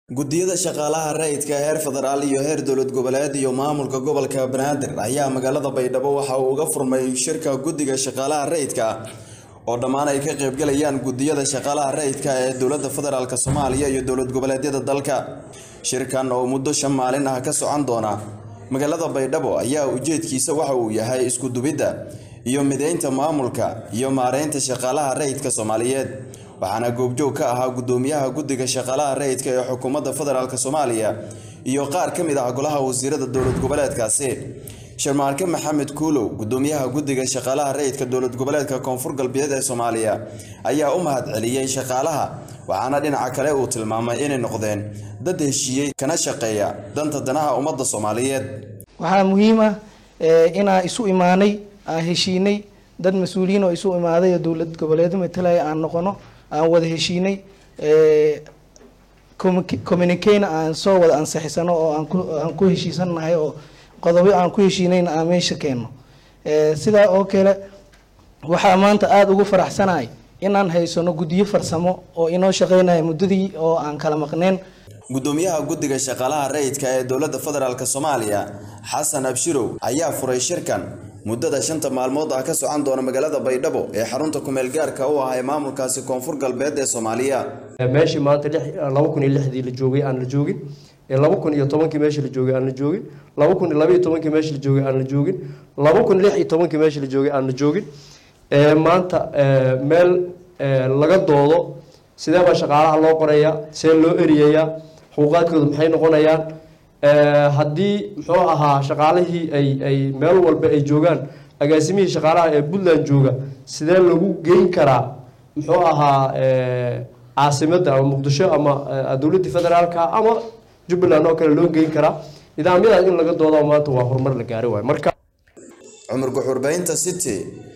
guddiyada shaqaalaha rayidka heer federaal iyo heer dowlad goboleed iyo maamulka gobolka banaadir ayaa magaalada baydhabo waxa uu uga furmay shirka guddiga shaqaalaha rayidka oo dhammaan ay ka qaybgalayaan guddiyada shaqaalaha rayidka ee dowladda federaalk soomaaliya iyo dowlad goboleedyada dalka shirkan oo muddo shan maalin ah ka socon doona magaalada baydhabo ayaa ujeedkiisa waxa uu yahay isku dubidda iyo mideynta maamulka iyo maareynta shaqaalaha rayidka soomaaliyeed waxaana goobjoog ka ahaa guddoomiyaha guddiga shaqaalaha rayidka ee xukuumadda federaalk soomaaliya iyo qaar ka mid ah golaha wasiirada dowlad goboleedkaasi sharmaarke maxamed kuulow guddoomiyaha guddiga shaqaalaha rayidka dowlad goboleedka koonfur galbeed ee soomaaliya ayaa u mahad celiyey shaqaalaha waxaana dhinaca kale uu tilmaamay inay noqdeen dad heshiiyey kana shaqeeya danta danaha ummadda soomaaliyeed waxaa muhiim ah inaan isu imaanay aan heshiinay dad mas-uuliyiin oo isu imaaday oo dowlad goboleedo matalaya aan noqono aan wada heshiinay communicana aan soo wada ansixisano oo aan ku heshiisannahay oo qodobo aan ku heshiinayna aan meesha keenno sidaa oo kale waxaa maanta aada ugu faraxsanahay inaan haysano guddiyo farsamo oo inoo shaqeynaya muddadii oo aan kala maqneen guddoomiyaha guddiga shaqaalaha rayidka ee dowladda federaalk soomaaliya xasan abshirow ayaa furay shirkan muddada shanta maalmood ah ka socon doona magaalada baydhabo ee xarunta kumeel gaarka u ah ee maamulkaasi koonfur galbeed ee soomaaliya meeshii maanta laba kun iyo lixdii la joogay aan la joogin laba kun iyo tobankii meeshii la joogay aan la joogin laba kun iyo labaiyo tobankii meeshii la joogay aan la joogin laba kun lix iyo tobankii meeshii la joogay aan la joogin maanta meel laga doodo sidee baa shaqaalaha loo qorayaa see loo eriyayaa xuquuqaadkooda maxay noqonayaan haddii muxuu ahaa shaqaalihii ay ay meel walba ay joogaan agaasimihii shaqaalaha ee puntland jooga sidee lagu geyn karaa muxuu ahaa caasimadda ama muqdisho ama dowladda federaalka ama jubbaland oo kale loo geyn karaa nidaamyadaas in laga doodo maanta waa horumar la gaari waayo marka cumar guxurbeynta city